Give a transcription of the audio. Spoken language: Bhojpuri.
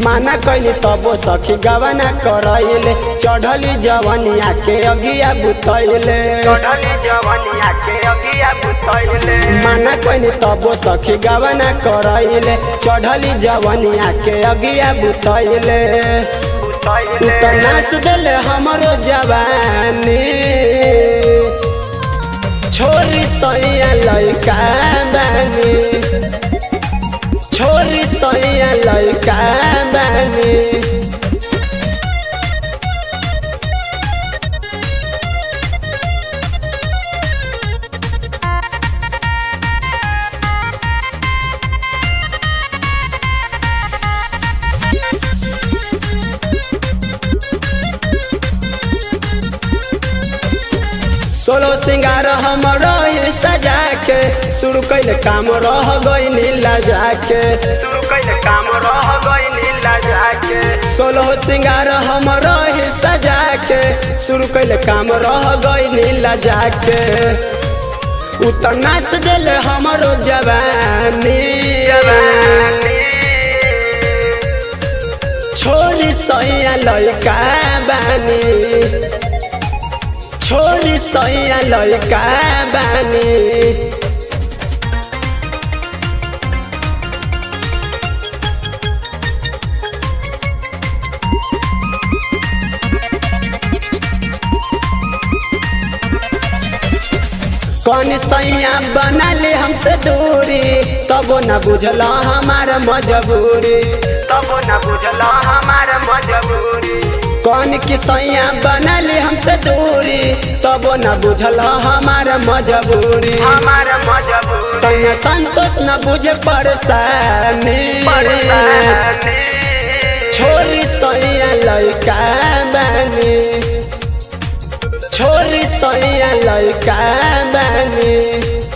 माना कैनी तबो सखी गवना करैले चढ़ली जवनिया के अगिया बुतैले चढ़ली जवनिया के अगिया बुतैले माना कैनी तबो सखी गवना करैले चढ़ली जवनिया के अगिया बुतैले बुतैले त नाच देले हमरो जवानी छोरी सैया लैका बानी छोरी सैया लैका बानी सोलो सिंगार हमरो ही सजा के शुरू कैले काम रह गई लजा के शुरू कैले काम रह गइली लजा के सोलो सिंगार हमरो ही सजा के शुरू कैले काम रह गई लजा के उतर नाच देले हमरो जवानी जवानी छोरी सैया लैका बानी छोरी सैया लैका बानी कौन सैया बना ले हमसे दूरी तबो न बुझला हमार मजबूरी तब न बुझला हमार मजबूरी कौन की सैया बना ले हमसे दूरी तबो न बुझला हमार मजबूरी हमार मजबूरी सैया संतोष न बुझे परेशानी परेशानी छोरी सैया लैका बानी छोरी सैया लैका बानी